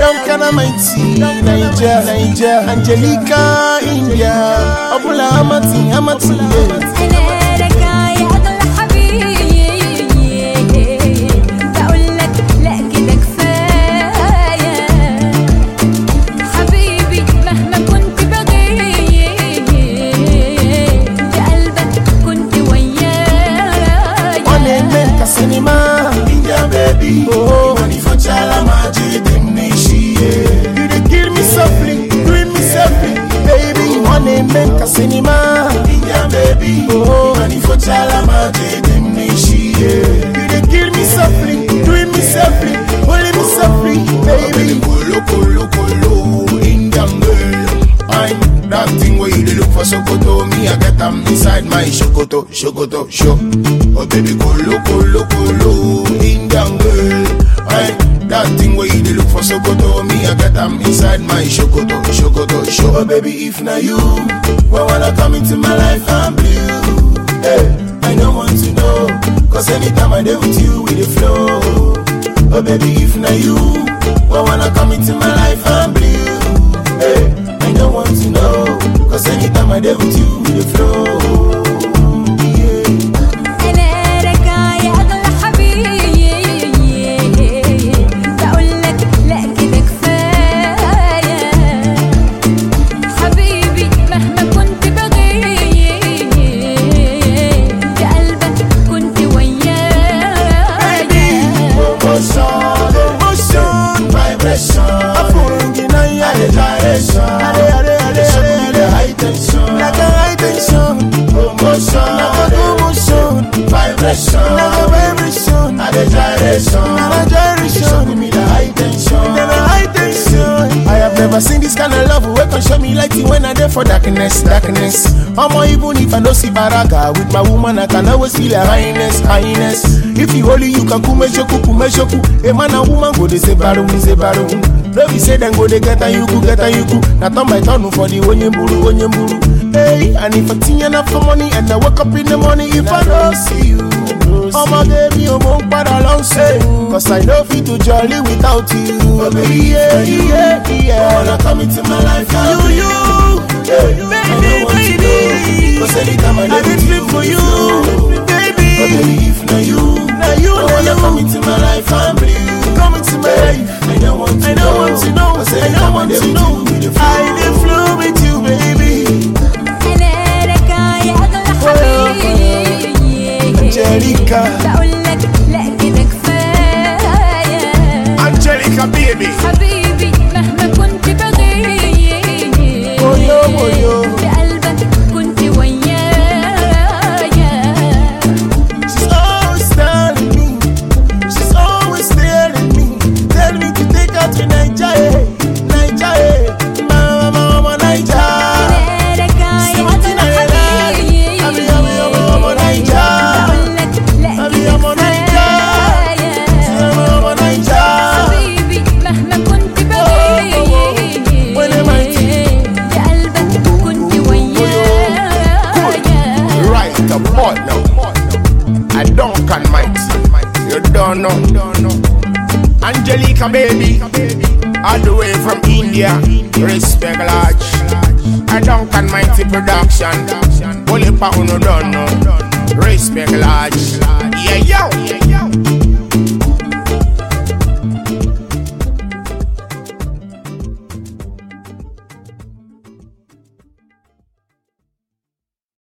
Duncan Mighty, Niger, Niger, Angelica, India, Abula Amati, Amati, yeah. انا راجعه يا اغلى حبيبي بقول لك لا كده كفايه حبيبي مهما كنت بغيب قلبك كنت ويايا Wanene kasinima, India baby, Oh. money for chala maji dem nishi yeah. you dey kill me softly, doing me softly, baby. Wanene kasinima, India baby, Oh. money for chala maji dem nishi yeah. you dey kill me softly, doing me softly, holding me softly, Baby, baby. kolo kolo kolo, Indian girl. I'm that thing where you dey look for Sokoto. Me, I get them inside my Shokoto, Shokoto, show. Oh baby, kolo kolo kolo, Indian girl. I'm that thing where you dey look for Sokoto. Me, I get them inside my Shokoto, Shokoto, show. Oh baby, if na you, when wanna come into my life, I'm blue. Hey, I don't want to know, cause anytime I dey with you, we dey flow. Oh baby, if na you, why wanna come into my life and blue? Hey, I don't want to know, cause anytime I dey with you, we dey flow. Yeah. انا راجعه يا اغلى حبيبي بقول لك لا كده كفايه حبيبي مهما كنت بغيب قلبك كنت ويايا Motion, Motion, vibration, Afurungina, yeah, and gyration. Ade, ade, ade, Show me ade, the ade. high tension. like a high tension, Motion, like a motion, vibration, like a vibration, and the gyration. like a gyration. Show me the high tension. Then a high tension. I have never seen this kind of love wey can show me light when I there for darkness, darkness. Omo, even if I no see baraka with my woman, I can always feel a highness, highness. If you only you can kume shoku, kume shoku. A man and woman go they say baru, say baru. No be say them go they get a you go, get a you go. Now turn by turn for the onye buru, onye buru. Hey, and if I think enough for money and I wake up in the morning, if I don't see you. Ọmọ gẹ́mi ò mọ̀ ń padà lọ ṣe. Cause I no fit to jolly without you. Oh, baby, yeah, if na you, yeah, Why yeah. wanna come into my life and You, blue? you, Hey, baby, I don't want to baby. know, Cause anytime I I dey dey with sleep for you, Oh baby. baby, if na you, Na you, I na wanna you. come into my life and blue. Come into my life. I don't want to I don't want to know. Cause I anytime don't want dey to with know. you, we dey I dey flow with you, baby. انا راجعه يا اغلى حبيبي Angelica. بقول لك لا كده كفايه Angelica, baby. حبيبي مهما كنت بغيب Oyo, oyo. بقلبك كنت ويايا She's always telling me. She's always telling me. Tell me to take her to Nigeria. Nigeria. Mama, mama, Nigeria. انا راجعه يا Something I اغلى like. Abi, abi, abi, abi, Nigeria. بقول لك لا Abi, كده abi, كفايه Mama, Nigeria. حبيبي مهما كنت بغيب When am I بقلبك كنت ويايا Right, the boy now. I don't can might. You don't know. Angelica, baby. All the way from India. Respect large. I don't can mighty production. Only pa uno don't know. Respect large. Yeah, yo.